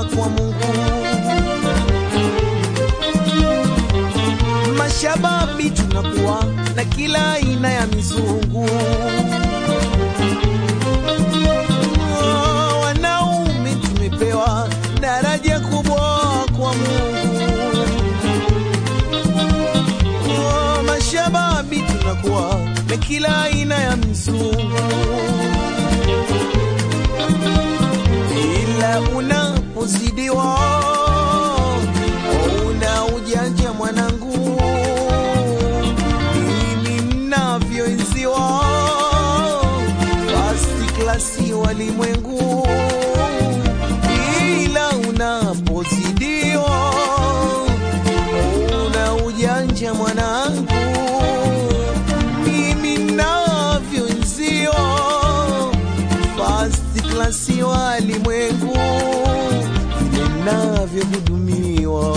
kwa Mungu. Mashababi tunakuwa na kila aina ya mizungu. Oh, Wanaume tumepewa daraja kubwa kwa Mungu. Oh, Mashababi tunakuwa na kila aina ya mizungu ila unapozidiwa una ujanja mwanangu, mimi mnavyoenziwa first klasi walimwengu, ila unapozidiwa una ujanja mwanangu, mimi mnavyoenziwa first class walimwengu vile navyohudumiwa,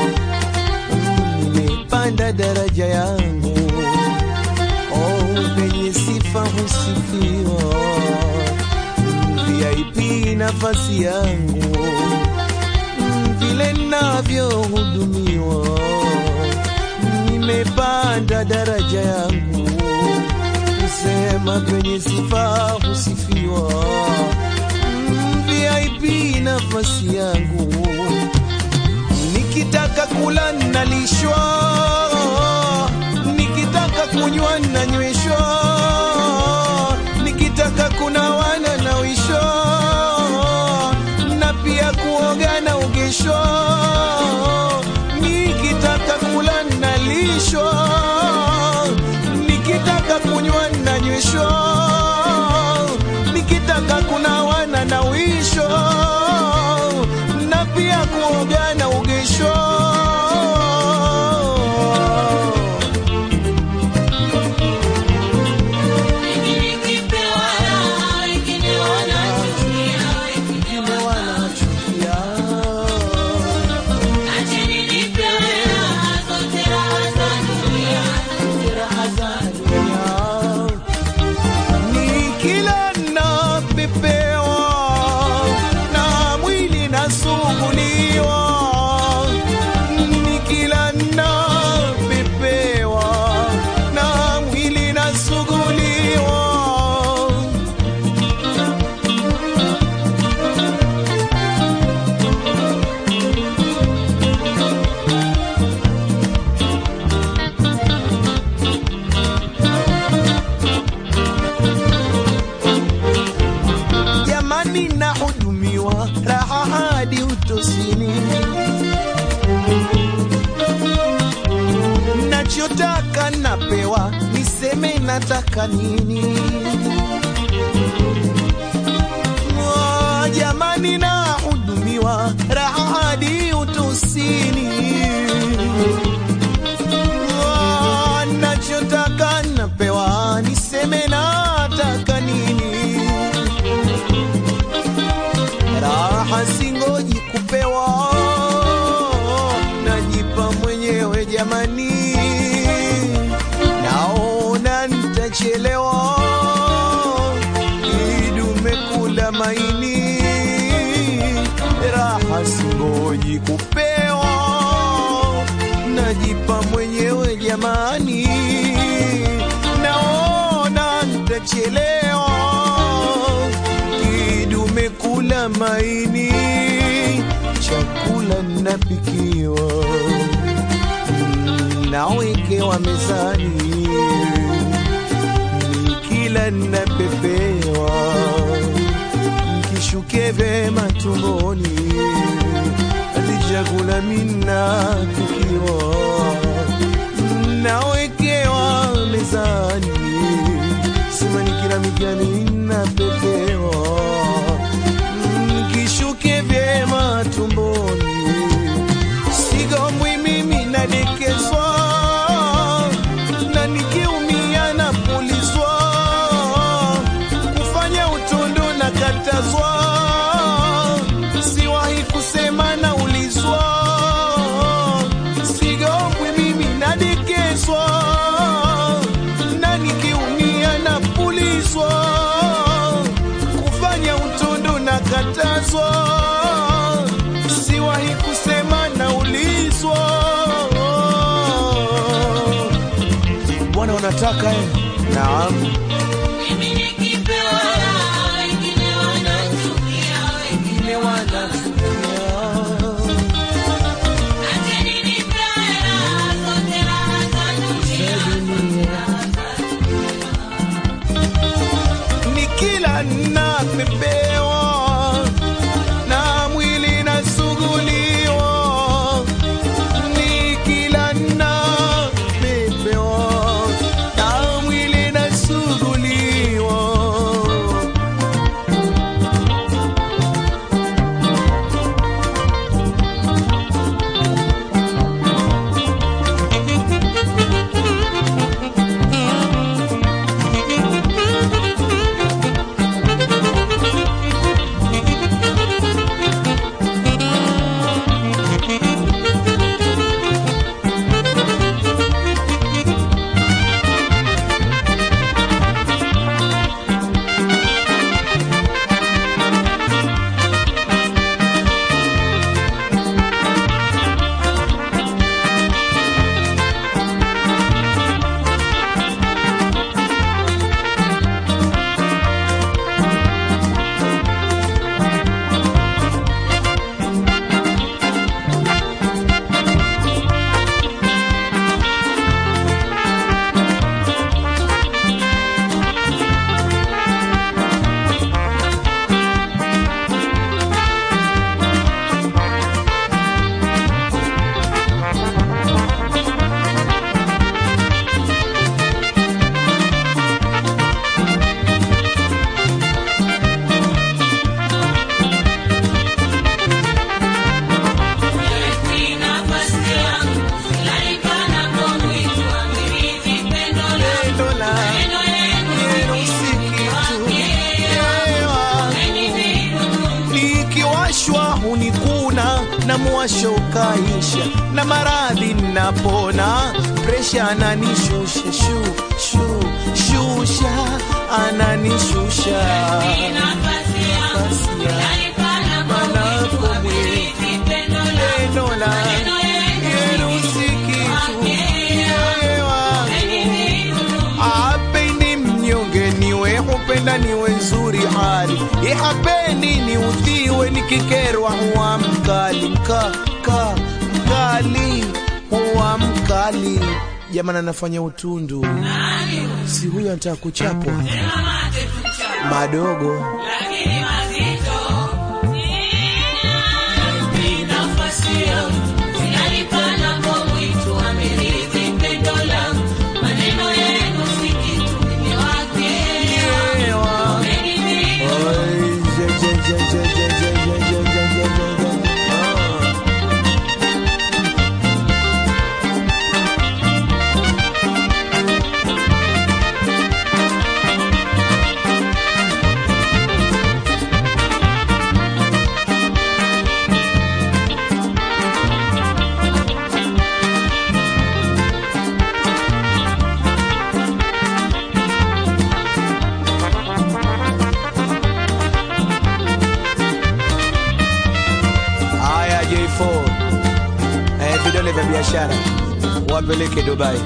nimepanda daraja yangu, oh, penye sifa husifiwa, VIP nafasi yangu vile navyohudumiwa, nimepanda daraja yangu kusema penye sifa husifiwa, Mm, VIP nafasi yangu, nikitaka kula nalishwa, nikitaka kunywa nanyweshwa, nikitaka kunawa nanawishwa, na pia kuoga na ugeshwa, nikitaka kula nalishwa, nikitaka kunywa nanyweshwa, nikitaka kunawa nanawishwa, na pia kuoga na ugeshwa. Wengine wanachukia. Nikila napepewa na mwili nasuguliwa, nikila napepewa na mwili nasuguliwa. jamani, nahudumiwa raha hadi utosini, nachotaka napewa, niseme nataka nini? Mwa, Jamani, nahudumiwa raha hadi utosini, Mwa, nachotaka napewa, niseme nataka nini? raha singoji kupewa, najipa mwenyewe jamani, naona nitachelewa, idume kula maini, raha singoji kupewa, najipa mwenyewe jamani, naona nitachelewa kidume kula maini, chakula napikiwa, mm, nawekewa mezani, nikila napepewa, kishuke vyema tumboni, hadi chakula mina tukiwa, nawekewa mezani sema nikila migani napepewa, Mm, kishuke vyema tumboni, sigombwi mimi nadekezwa, na nikiumia napulizwa, kufanya utundu na katazwa, siwahi kusema naulizwa, sigombwi mimi nadekezwa na nikiumia napulizwa, kufanya utundu na katazwa, bwana unataka eh? Naam. Mimi nikipewa raha, wengine wanachukia, wengine wanachukia. Acheni nipewe raha, zote raha za dunia, raha za ni kila napepewa na mwili nasuguliwa, ni kila napepewa na mwili nasuguliwa. Ni nafasi yangu, nalipana kwa mwitu, amirithi pendo langu. Pendo la Maneno yenu yenu ni si kitu, yeye yewa. nikiwashwa hunikuna na mwasho ukaisha na maradhi napona presha ananishusha shu shu shusha ananishusha Ni nafasi yangu, Nafasi ya- nalipana kwa Mana mwitu, kwa amirithi pendo langu. pendo la Maneno yenu yenu si kitu yeye wangu apendi mnyonge niwe hupenda niwe nzuri hali ihapendi ni udhiwe nikikerwa huwa mkali mka ka mkali huwa mkali jamani anafanya utundu si huyo anataka kuchapwa madogo lakini mazito. Ni nafasi yangu, nalipana kwa mwitu, amirithi pendo langu. Maneno yenu si kitu, mimi wake. Yewa. Mimi Oi, je, je, je, je, je, je, je, je, je, je, je, je. Ah. Haya J4 eh, vidole vya biashara wapeleke Dubai.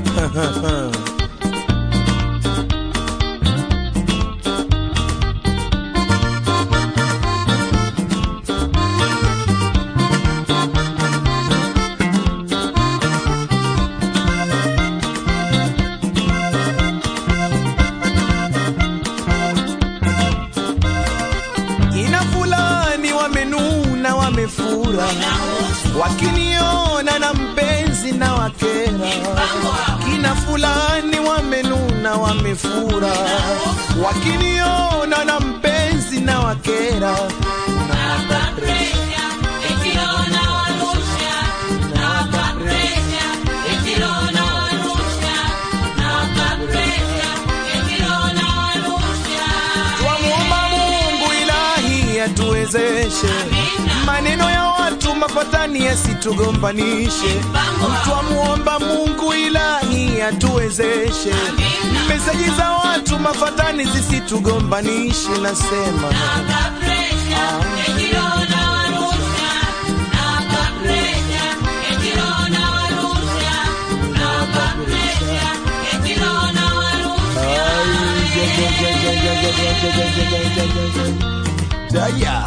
Kina fulani wamenuna wamefura, wakiniona na mpenzi na wakera. Kina fulani wamenuna wamefura, wakiniona na mpenzi na wakera. nawapa presha, eti roho nawarusha. Nawapa presha, eti roho nawarusha. Nawapa presha, eti roho nawarusha. Twamuomba Mungu ilahi atuwezeshe maneno ya watu mapatani yasitugombanishe. Twamuomba Mungu ilahi atuwezeshe meseji za watu mafatani zisitugombanishe. Nasema Nawapa presha, eti roho nawarusha. Nawapa presha, eti roho nawarusha. Nawapa presha, eti roho Saya.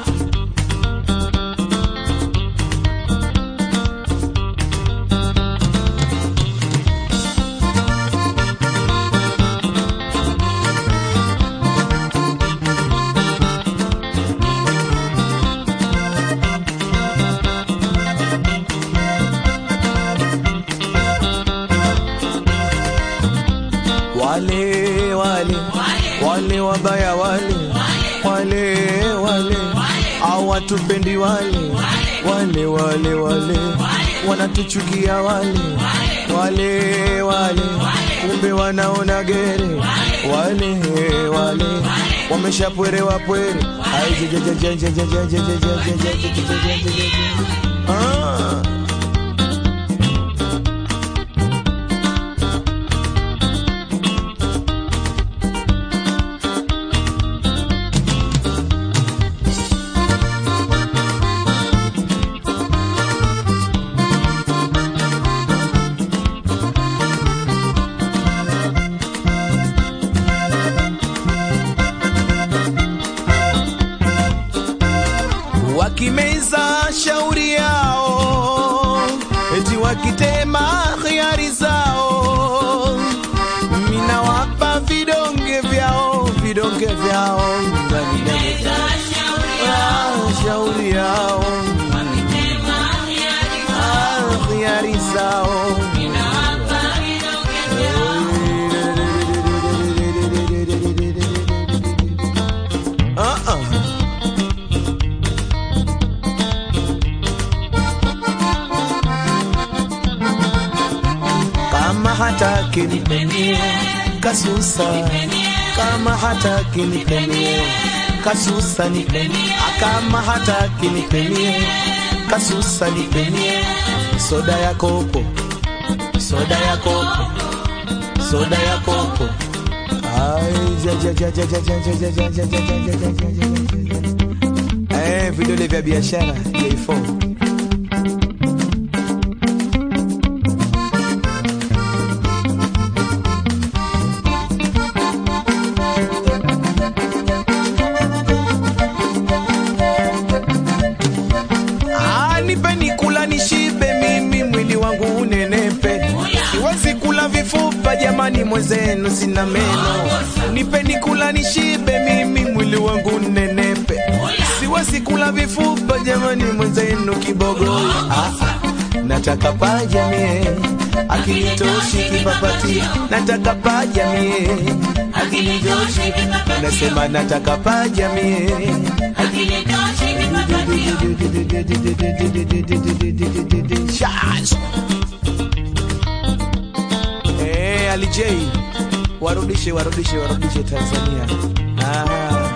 wale wale wale wabaya wale wale wale hawatupendi wale wale wale wale wanatuchukia wale wale wale kumbe wanaona gere wale wale wameshapwerewa pwere Ai, je, je, je, je, je, je, je, je, je, je, je, je, je, je, je, je, je. Ah. wakimeza shauri yao, eti wakitema khiari zao, mina wapa vidonge vyao, vidonge vyao ndani ndani Ah, shauri yao Ah, khiari zao Ah, ah. kama hataki nipenie kasusa kama hataki nipenie kasusa nipenie kama hataki nipenie kasusa nipenie soda ya kopo soda ya kopo soda ya kopo Ai, ja, ja, ja, ja, ja, ja, ja, ja, ja, ja, ja, ja, ja, ja, ja, ja, ja. Eh, vidole vya biashara J4 Ah, nipeni kula nishibe mimi mwili wangu unenepe siwezi kula vifupa jamani mwenzenu sina meno nipeni kula nishibe mimi mwili wangu unenepe siwezi kula vifupa jamani mwenzenu kibogoyo ah, ah. nataka paja mie akinitoshi kipapati nataka paja mie akinitoshi nasema nataka paja mie Shaz. Eh, Ali J warudishe warudishe warudishe Tanzania. Ah.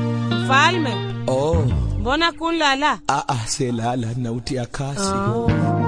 Falme, Oh, mbona kunlala? ah ah selala nautia kasi. Oh.